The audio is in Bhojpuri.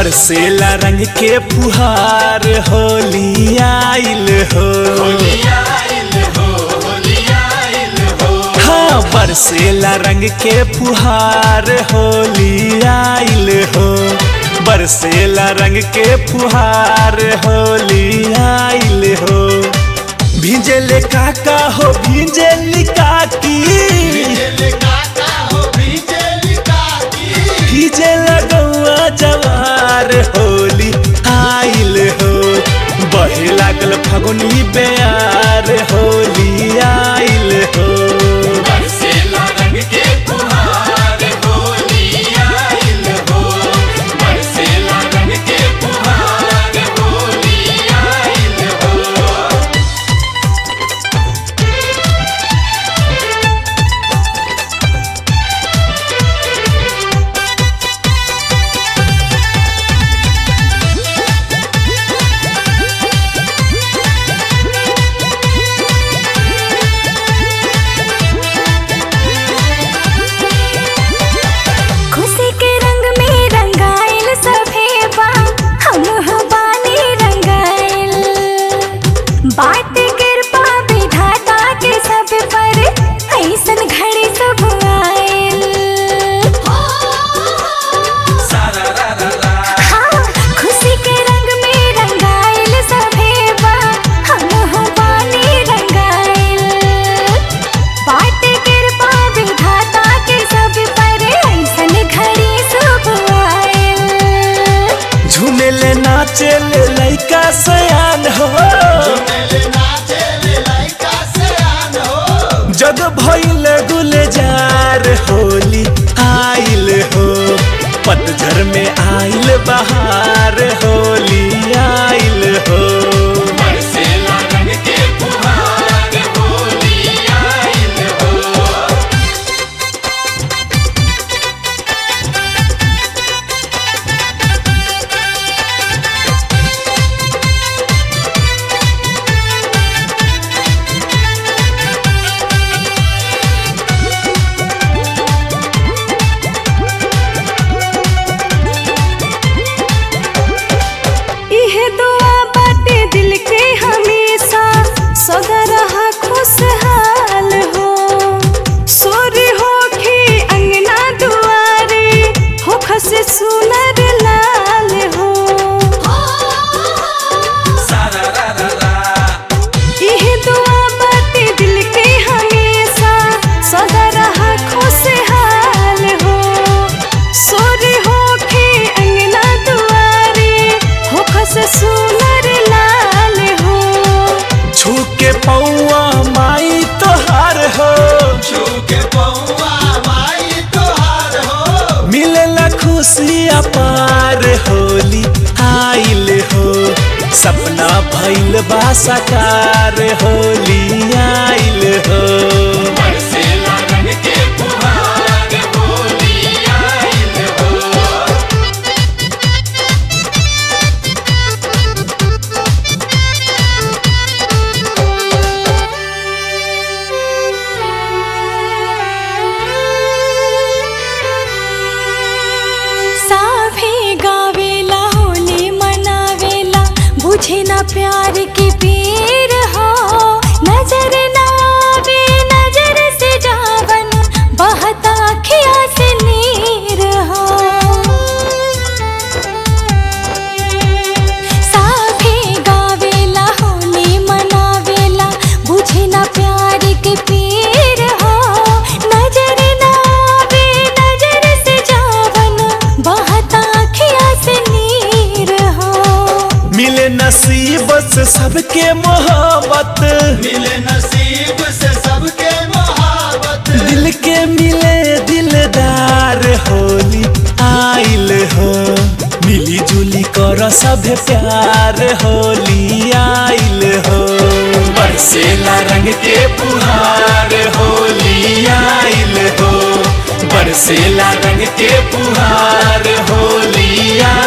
बरसेला रंग के फुहार होली आइल हो हाँ बरसेला रंग के फुहार होली आइल हो बरसेला रंग के फुहार होली आइल हो भिजले काका हो भिजली काकी भिजे लगौआ जवार होली आइल हो बहे लागल फगुनी बेयार होली आइल हो बरसेला रंग के फुहार होली आइल हो बरसेला रंग के फुहार होली आइल हो खुशी के रंग में रंगाइल सभे बा हम बानी रंगाइल बाट कृपा विधाता के सब पर ऐसन घड़ी सब आइल हाँ, खुशी के रंग में रंगाइल सभे बा हम बानी रंगाइल बाट कृपा विधाता के सब पर ऐसन घड़ी शुभ आइल झूमेले नाचेले लइका सयान हो जग भइल गुलजार होली आइल हो पतझर में आइल बहार होली आइल हो बरसेला रंग के फुहार होली आइल हो इह दुआ बाटे दिल के हमेशा सदा रहा खुशहाल हो सोरी होखे अंगना दुआरे हो खस सुनर लाल हो इह दुआ बाटे दिल के हमेशा सदा रहा खुशहाल हो सोरी होखे अंगना दुआरे हो खस सुनर लाल हो छू के पौआ माई तोहार हो छू के पौआ माई तोहार हो मिलला खुशी अपार होली आइल हो सपना भइल बा साकार होली आइल हो बरसेला रंग के फुहार होली आइल हो साभे गावेला होली मनावेला बुझे ना प्यार के पीर हो नजर ना आवे नजर से जावन बहता खिया से नीर हो साभे गावेला होली मनावेला बुझे ना प्यार के पीर हो नजर ना आवे नजर से जावन बहता खिया से नीर हो मिले नसीब से सबके मोहब्बत मिले नसीब से सबके मोहब्बत दिल के मिले दिलदार होली आइल हो मिली जुली कर सब प्यार होली आइल हो बरसेला रंग के फुहार होली आइल हो बरसेला रंग के फुहार होली आइल